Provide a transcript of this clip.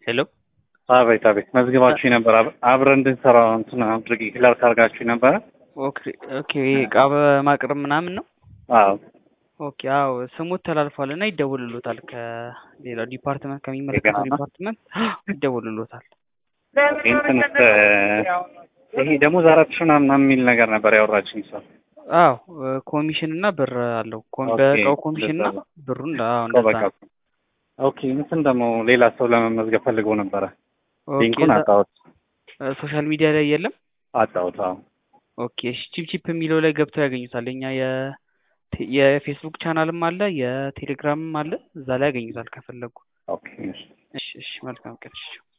ሄሎ አቤት አቤት መዝግባችሁ ነበር። አብረን እንድንሰራ እንትን አድርጊ ክላርክ አድርጋችሁ ነበረ። ኦኬ ኦኬ እቃ በማቅረብ ምናምን ነው። አዎ ኦኬ አዎ ስሙት ተላልፏል እና ይደውልሎታል። ከሌላው ዲፓርትመንት ከሚመለከተው ገና ነው? ዲፓርትመንት ይደውልሎታል። እንትን ይሄ ደሞዝ አራት ሺህ ምናምን የሚል ነገር ነበር ያወራችኝ ሰው። አዎ ኮሚሽን እና ብር አለው። ኮም- ኦኬ፣ በእቃው ኮሚሽን እና እንደዛ ነው። ብሩን አዎ ሰው እንደዛ በቃ ነው። ኦኬ እንትን ደግሞ ሌላ ሰው ለመመዝገብ ፈልገው ነበረ። ኦኬ ሊንኩን እዛ- አጣሁት ሶሻል ሚዲያ ላይ የለም። አጣሁት። አዎ ኦኬ እሺ ቺፕ ቺፕ የሚለው ላይ ገብተው ያገኙታል። የኛ የ- የፌስቡክ ቻናልም አለ የቴሌግራምም አለ። እዛ ላይ ያገኙታል ከፈለጉ። ኦኬ እሺ። እሺ እሺ መልካም ቀን። እሺ